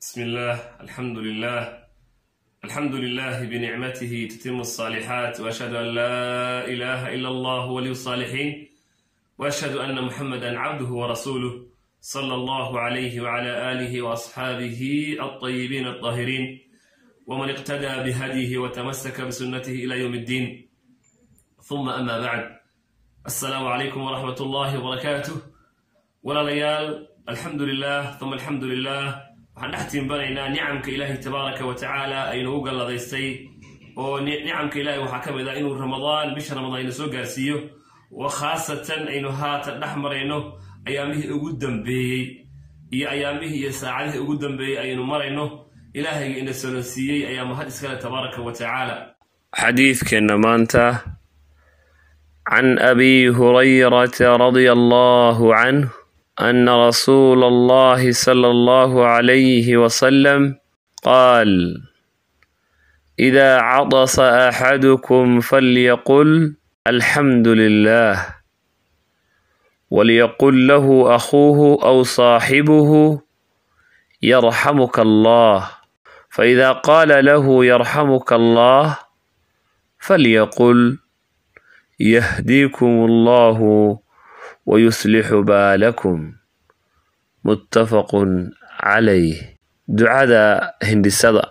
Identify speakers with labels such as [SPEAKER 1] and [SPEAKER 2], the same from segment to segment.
[SPEAKER 1] بسم الله الحمد لله الحمد لله بنعمته تتم الصالحات واشهد ان لا اله الا الله ولي الصالحين واشهد ان محمدا عبده ورسوله صلى الله عليه وعلى اله واصحابه الطيبين الطاهرين ومن اقتدى بهديه وتمسك بسنته الى يوم الدين ثم اما بعد السلام عليكم ورحمه الله وبركاته ولا ليال الحمد لله ثم الحمد لله waxaan dhex tiimbanaynaa nicamka ilaahay tabaaraka wa tacaala aynu u galladaystay oo nicamka ilaahay waxaa ka mid ah inuu ramadaan bisha ramadaan ina soo gaarsiiyo oo khaasatan aynu haatan dhex marayno ayaamihii ugu dambeeyey iyo ayaamihii iyo saacadihii ugu dambeeyey aynu marayno ilaahayga ina solonsiiyey ayaa mahad iskale tabaaraka wa tacaala xadiidkeenna maanta can abi hurayrata radia allahu canh أن رسول الله صلى الله عليه وسلم قال إذا عطس أحدكم فليقل الحمد لله وليقل له أخوه أو صاحبه يرحمك الله فإذا قال له يرحمك الله فليقل يهديكم الله ويصلح بالكم متفق عليه ducada hindhisada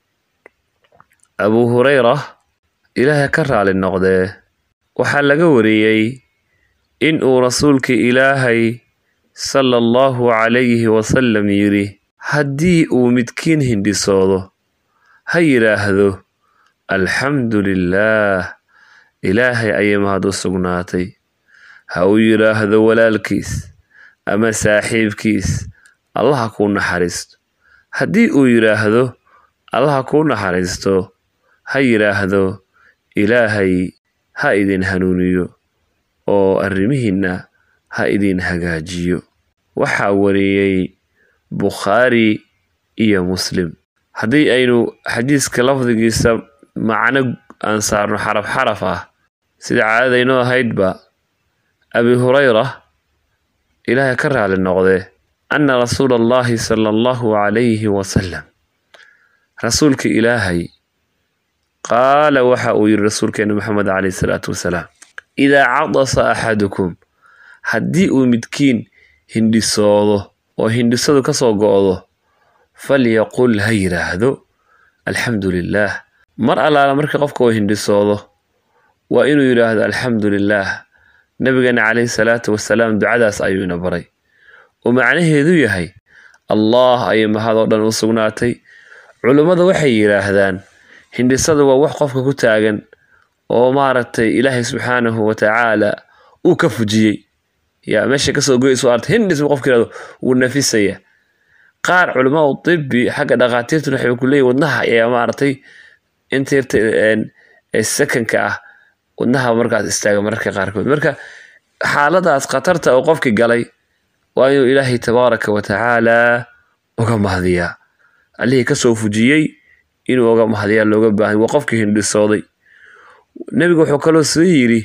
[SPEAKER 1] abuu hureyra ilaahay ka raali noqdee waxaa laga wariyey in uu rasuulkii ilaahay sala allahu calayhi wasalam yidhi haddii uu midkiin hindhisoodo ha yidhaahdo alxamdu lilaah ilaahay ayay mahad u sugnaatay ha uu yidhaahdo walaalkiis ama saaxiibkiis allaha kuu naxariisto haddii uu yidhaahdo allaha kuu naxariisto ha yidhaahdo ilaahay ha idin hanuuniyo oo arrimihiinna ha idin hagaajiyo waxaa wariyey bukhaari iyo muslim haddii aynu xadiiska lafdigiisa macno aan saarno xaraf xaraf ah sida caadadaynoo ahaydba abi hurayra ilaahay ka raali noqdee anna rasuula allahi sala allahu calayhi wasalam rasuulka ilaahay qaala waxa uu yidhi rasuulkeena maxamed caleyhi salaatu wasalaam idaa cadasa axadukum haddii uu midkiin hindhisoodo oo hindhisadu ka soo go'do falyaqul ha yidhaahdo alxamdu lilaah mar allaala marka qofka uu hindhisoodo waa inuu yidhaahdo alxamdu lilaah nabigeena caleyhi salaatu wasalaam ducadaas ayuu ina baray oo macnaheedu yahay allah ayay mahadoo dhan u sugnaatay culummada waxay yidhaahdaan hindhisada waa wax qofka ku taagan oo maaragtay ilaahay subxaanahu wa tacaala uu ka fujiyey yaa meesha kasoo goysu arta hindhis bu qofka yihahdo wuu nafisaya qaar culamaa u tibi xagga dhakhaatiirtuna waxay ku leeyihin wadnaha ayaa maaragtay intiirta sekanka ah wadnaha markaas istaaga mararka qaarkood marka xaaladaas khatarta oo qofki galay waa inuu ilaahay tabaaraka wa tacaala uga mahdiyaa allihii kasoo fujiyey inuu uga mahdiyaa looga baahay waa qofkii hindhisooday nebigu wuxuu kaloo soo yidhi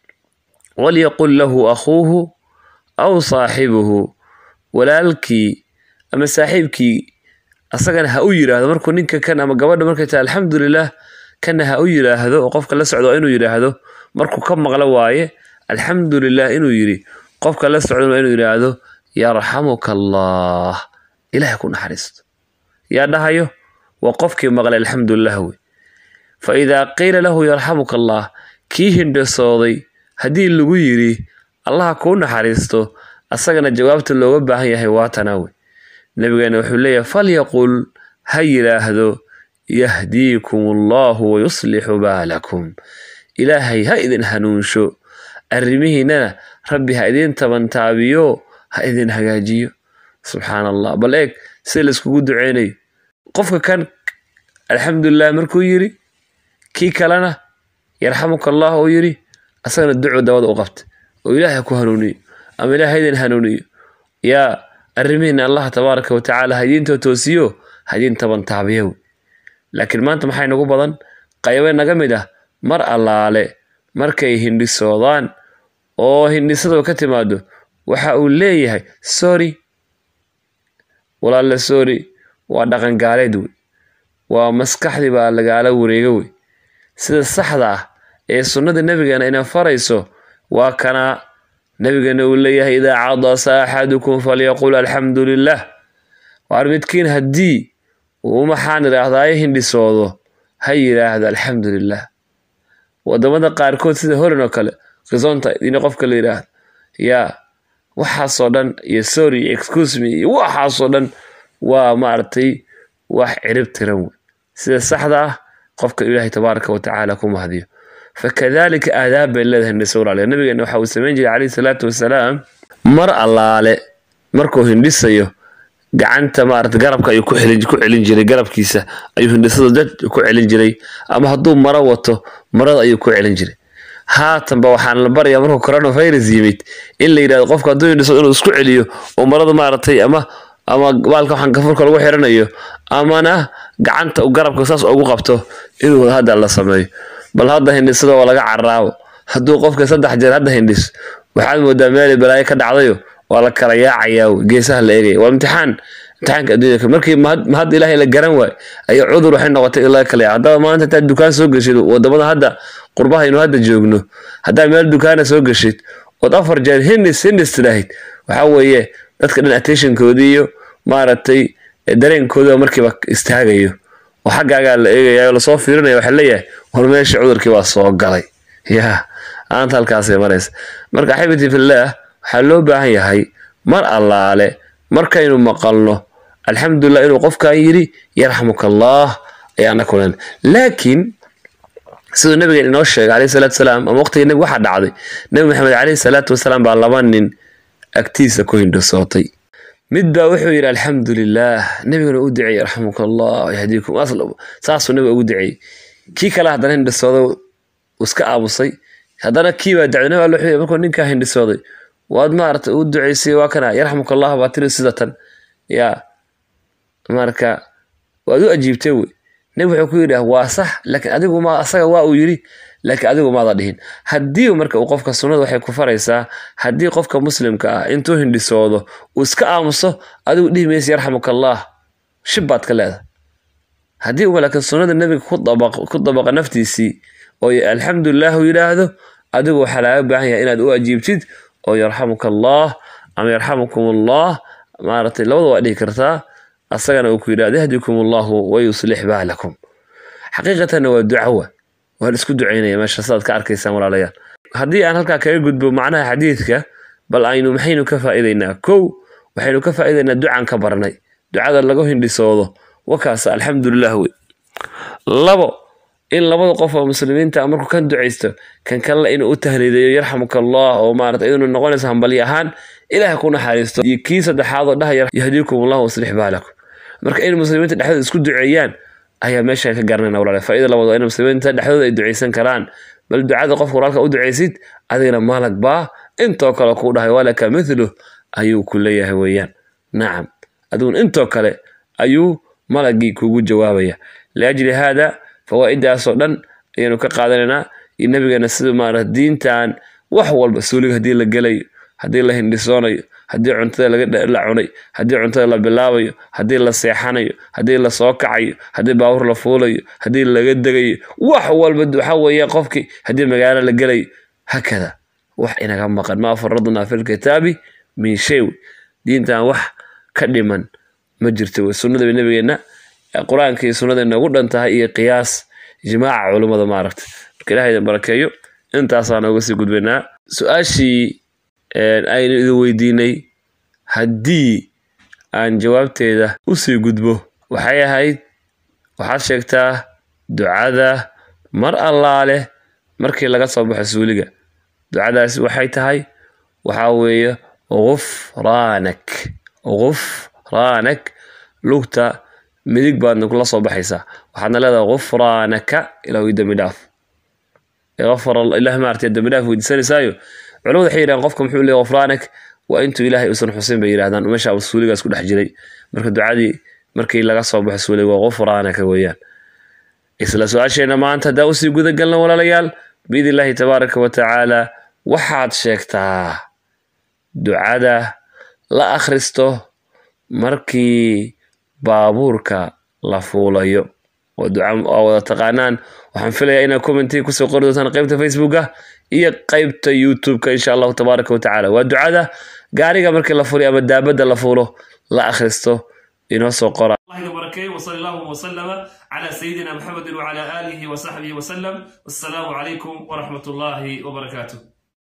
[SPEAKER 1] walyaqul lahu akhuuhu aw saaxibuhu walaalkii ama saaxiibkii asagana ha u yidhaahdo markuu ninka kan ama gabadha markay tahay alxamdulilah kana ha u yidhaahdo oo qofka la socdo waa inuu yidhaahdo markuu ka maqlo waaye alxamdu lilah inuu yidhi qofka la socdan waa inuu yidhaahdo yarxamuka allah ilahay ku naxariisto yaa dhahayo waa qofkii maqlay alxamdulilah wey fa idaa qiila lahu yarxamuka allah kii hindhisooday haddii lagu yidhi allaha kuu naxariisto asagana jawaabta looga baahan yahay waatanaa wey nabigeena wuxuu leeyahay falyaqul ha yidhaahdo yahdiikum allahu wayuslixu baalakum ilaahay ha idin hanuunsho arrimihiinana rabbi ha idin tabantaabiyo ha idin hagaajiyo subxaan allah bal eeg sida laiskugu duceynayo qofka kan alxamdulilah markuu yidhi kii kalena yarxamuka allah uu yidhi asagana duco dabada u qabta oo ilaahay ku hanuuniyo ama ilahay ha idin hanuuniyo yaa arrimihiina allah tabaaraka wa tacaala ha idiintoo toosiyo ha idin tabantaabiyo laakiin maanta maxay nagu badan qaybe naga mid ah mar allaale markay hindhisoodaan oo hindhisadu ka timaado waxa uu leeyahay sorry walaalle sorry waa dhaqan gaaleed wey waa maskaxdii baa lagaala wareega wey sida saxda ah ee sunnada nebigeena ina farayso waa kana nebigeena uu leeyahay idaa cadasa axadukum falyaqul alxamdu lilah waar midkiin haddii uu maxaan idhaahdaayo hindhisoodo ha yidhaahdo alxamdu lilah wadamada qaarkood sida holan oo kale qisonta in qofka la yidhaahdo yaa waxaasoo dhan iyo sorry iyo excuse me iyo waxaasoo dhan waa maaragtay wax cirib tiran wey sida saxda ah qofka ilaahay tabaaraka wa tacaala ku mahdiyo fakadalika aadaab bay leedahay hindhiso walaaliya nabigeena waxa uu samayn jiray calayhi salaatu wasalaam mar allaale markuu hindhisayo gacanta maarata garabka ayuu ku xelin ku celin jiray garabkiisa ayuu hindhisada dad ku celin jiray ama hadduu maro wato marada ayuu ku celin jiray haatanba waxaan la barayaa markuu coronavirus yimid in la yidhahdo qofka hadduu hindhiso inuu isku celiyo oo marada maaragtay ama ama baalka waxaan gafurka lagu xiranayo amana gacanta garabka saas ugu qabto inuu hadda la sameeyo bal hadda hindhisada waa laga caraabo hadduu qofka saddex jeer hadda hindhis waxaad moodaa meelay balaayo ka dhacdayo waa la kala yaacayaa geesaha la eegaya waa imtixaan imtixaanka adduunyaka markii mahad ilaahay la garan waay ayaa cudur waxay noqotay in laga kala yaaca haddaba maanta intaad dukaan soo geshid wadamada hadda qurbaha aynu hadda joogno haddaad meel dukaana soo geshid ood afar jeer hindhis hindhis tidhaahid waxaa weeye dadka dhan attentionkoodii iyo maaragtay dareenkooda markiiba istaagayo oo xaggaagaa la eegaya oo lasoo fiirinaya waxaa leeyahay war meesha cudurkii baa soo galay yaa aanta halkaasay maraysa marka axibati fillaah waxaa loo baahan yahay mar allaale markaynu maqalno alxamdulilah inuu qofkan yidhi yarxamuka allah ayaana kulan laakiin siduu nabigeen inoo sheegay calayhi salaatu wasalaam ama waqtigii nabiga waxaa dhacday nabi maxamed calayhi salaatu wasalaam baa laba nin agtiisa ku hindhisootay mid baa wuxuu yidhi alxamdu lilah nebigana u duceeyey raxamuka allah yahdiikum saasuu nabiga ugu duceeyey kii kale haddana hindhisooday iska aamusay haddana kii baa dacday nabi alla wuxuu markuu ninkaa hindhisooday waad maarata u duceysay waa kana yarxamuka allah baa tiri sidatan yaa marka waad u ajiibtay wey nebi wuxuu ku yidhi waa sax laakiin adigu ma asaga waa uu yidhi laakiin adigu maada dhihin haddii marka uu qofka sunnada waxay ku faraysaa haddii qofka muslimka ah intuu hindhisoodo uu iska aamuso adigu dhihi maysa yarxamuka allah shib baad ka leedahay haddii uu laakiin sunnada nebiga ku dabaqa naftiisii oo alxamdulilah uu yidhaahdo adigu waxaa laaga baahan yahay inaad u ajiibtid oo yarxamuka allah ama yarxamukum allah maaragtay labada waa dhihi kartaa asagana uu ku yidhahdo yahdikum allahu wayuslix baalakum xaqiiqatanna waa ducawa waa la isku ducaynaya meesha sidaad ka arkaysaan walaalayaal haddii aan halkaa kaga gudbo macnaha xadiidka bal aynu maxaynu ka faa'iidaynaa kow waxaynu ka faa'iidaynaa ducaan ka barnay ducada lagu hindhisoodo wakaas alxamdulilah wey labo in labada qof oo muslimiinta markuu kan ducaysto kan kalena inuu u tahliidayo yarxamuka allah oo maarata idinu noqonayso hambalyo ahaan ilaah ku naxariisto iyo kii saddexaad oo dhahaya yahdiikum allah waslix baalakum marka in muslimiinta dhexdooda isku duceeyaan ayaa meesha ka garanayna walaale faa'iida labaad waa in muslimiinta dhexdooda ay ducaysan karaan bal ducada qofka walaalka u ducaysid adigana maalag baa intoo kale kuu dhahay walaka mithluh ayuu ku leeyahay weeyaan nacam adiguna intoo kale ayuu malagii kugu jawaabaya liajli haada fawaa'idaasoo dhan ayaanu ka qaadanaynaa iyo nabigeena sida maarata diintan wax walba suuliga haddii la gelayo haddii la hindhisoonayo haddii cuntada la cunay haddii cuntada la bilaabayo haddii la seexanayo haddii la soo kacayo haddii baawur la fuulayo haddii laga degayo wax walba waxa weeye qofkii haddii magaalo la gelayo hakada wax inaga maqan maa faradnaa fi lkitaabi min shay diintan wax ka dhiman ma jirto wey sunnada nabigeenna qur-aanka iyo sunnada noogu dhan tahay iyo qiyaas ijmaaca culummada maaragta marka ilaahaydan barakeeyo intaasaan nooga sii gudbaynaa su-aashii aynu idin weydiinay haddii aan jawaabteeda usii gudbo waxay ahayd waxaad sheegtaa ducada mar allaale markii laga soo baxo suuliga ducadaasi waxay tahay waxaa weeye gufraanak gufraanak lugta midig baadna kula soo baxaysaa waxaadna leedahay gufraanaka ilaahu dembi dhaaf ilaah maartay dembi dhaaf weydiisanaysaayo culamadu waxay yidhahdeen qofka muxuu leeyahy gufraanak waa intuu ilaahay uusan xusin bay yidhahdaan meesha suuligaas ku dhex jiray marka ducadii markii laga soo baxo suuliga waa gufraanaka weeyaan isla su-aasheenna maanta haddaa usii guda galna walaalayaal biidn illaahi tabaaraka wa tacaala waxaad sheegtaa ducada la akhristo markii baabuurka la fuulayo waa duca waa wada taqaanaan waxaan filayaa inaad commentii kusoo qori doontaan qaybta facebooka iyo qaybta youtube-ka insha allahu tabaaraka wa tacaala waa ducada gaariga markii la fuliyo ama daabadda la fuulo la akhristo inoo soo qora
[SPEAKER 2] الله وبركاته وصلى الله وسلم على سيدنا محمد وعلى آله وصحبه وسلم والسلام عليكم ورحمة الله وبركاته